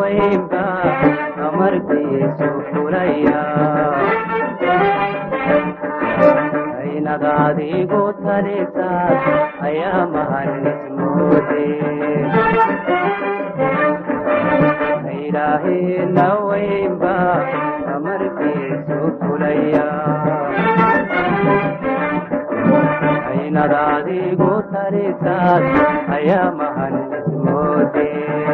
weynba amarkiisu fulaya aynad adigu talisaad ayaa mahanismoode ilaahina weynba amarkiisu fulaya aynad adigu talisaad ayaa mahanismoode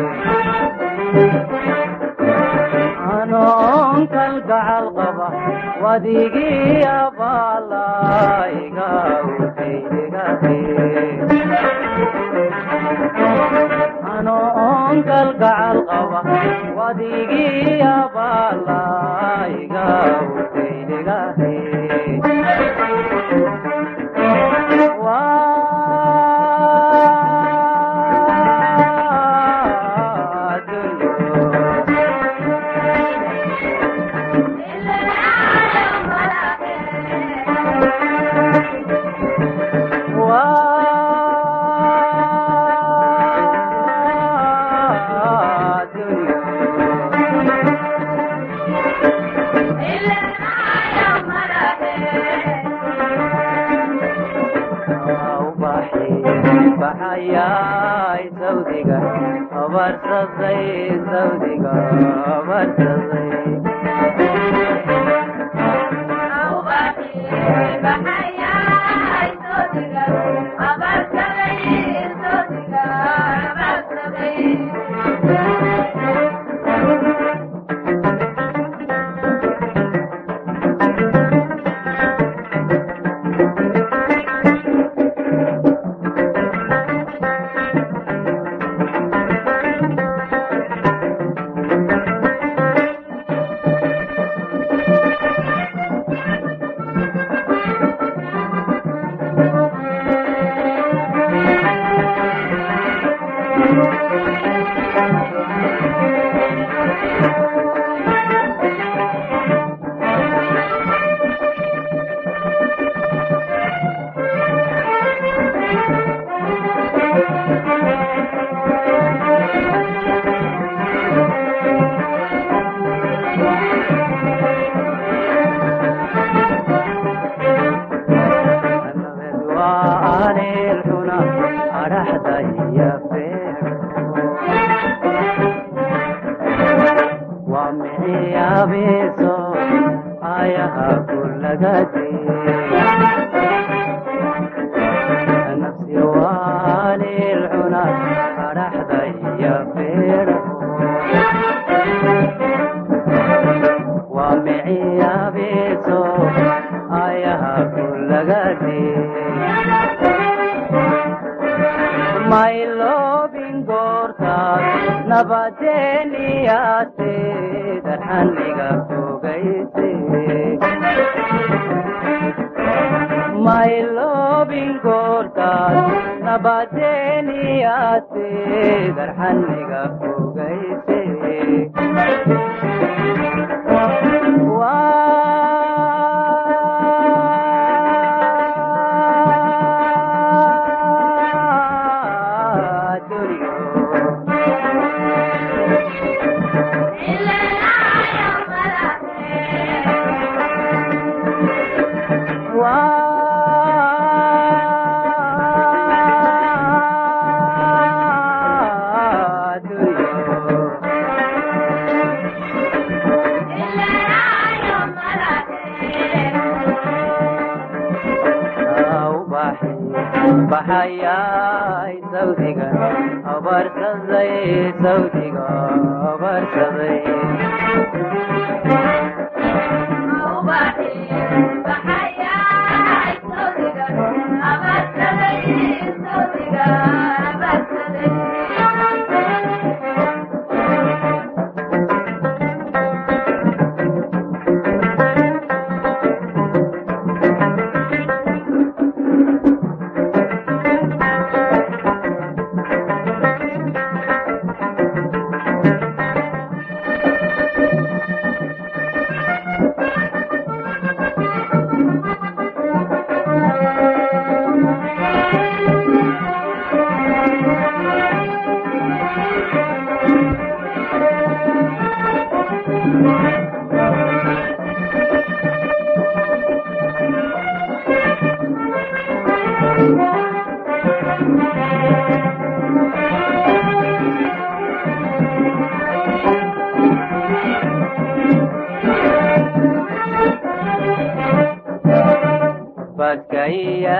anoon kalgacal qaba wadigii abaalaiga anoon kalgacal qaba wadigii abaalaiga utaydegahe baxayay sawdiga abarsaday sawdiga abarsaday baxayay sawdiga abarsaday sawdiga abarsaday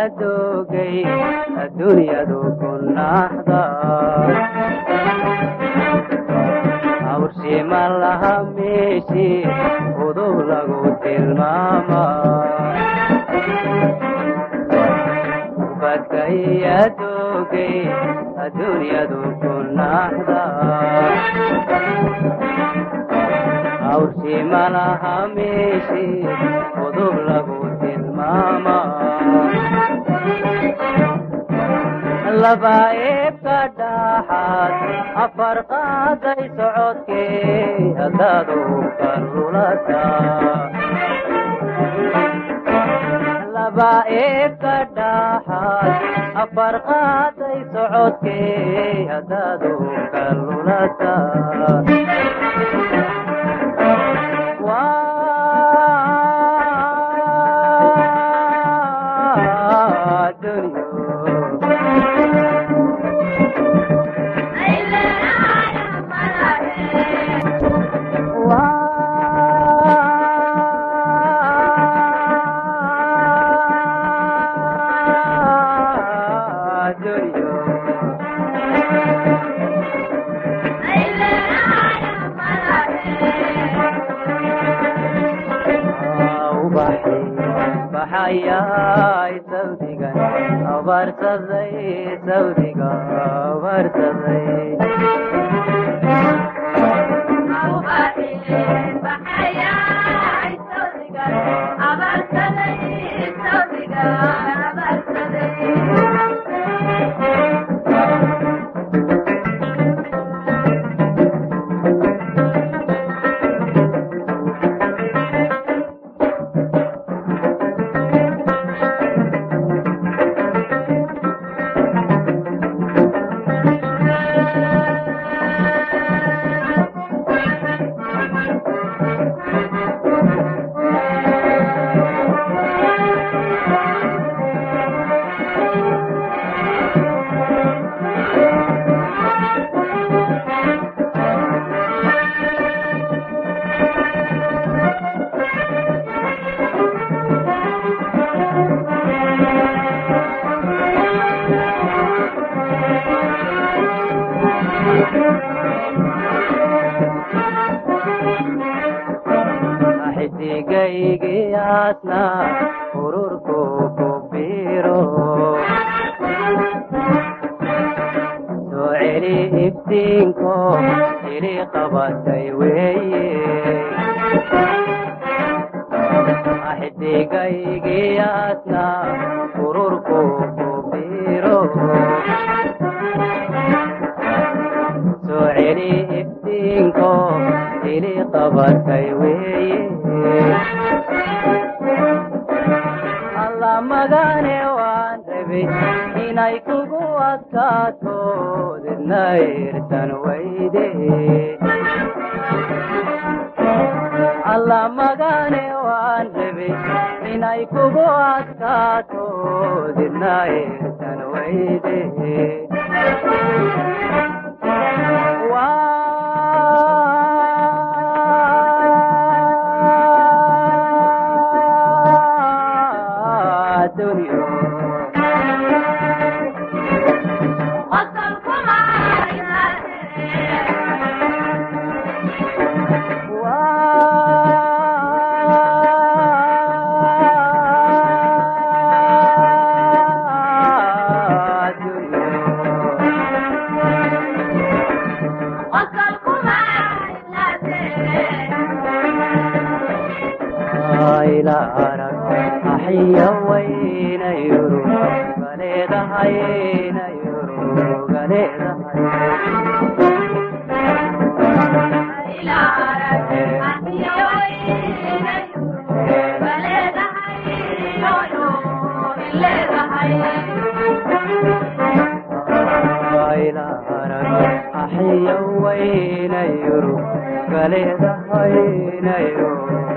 doogay adduunyadu ku naxda hawshima laha meeshii udub lagu tilmaama ubadka iya doogay adduunyadu ku naxda hawshima laha meeshii udub lagu tilmaama laba eebka dhaxaad afar qaaday socodkee haddaad uka lulata laba eebka dhaxaad afar qaaday socodkee haddaad uka lulata waa dunyo baxayay sawdigan abarsaday sawdiga abarsaday xidigaygiyaasna ururku ku biro soo celi iftiinko ili qabatay weeye xidigaygiyaasna ururku ku biro soo celi iftiinko ili qabatay weeye alla magane waan rabay inay kugu adkaato didna irsan weyde alla magane waan rabay inay kugu adkaato didna irsan weyde waa dunyo waa dunyo ila arag axiya wayna yuru galeedahayna yuru galeedahay ila arag axiya wayna yuru galeedahayna yuru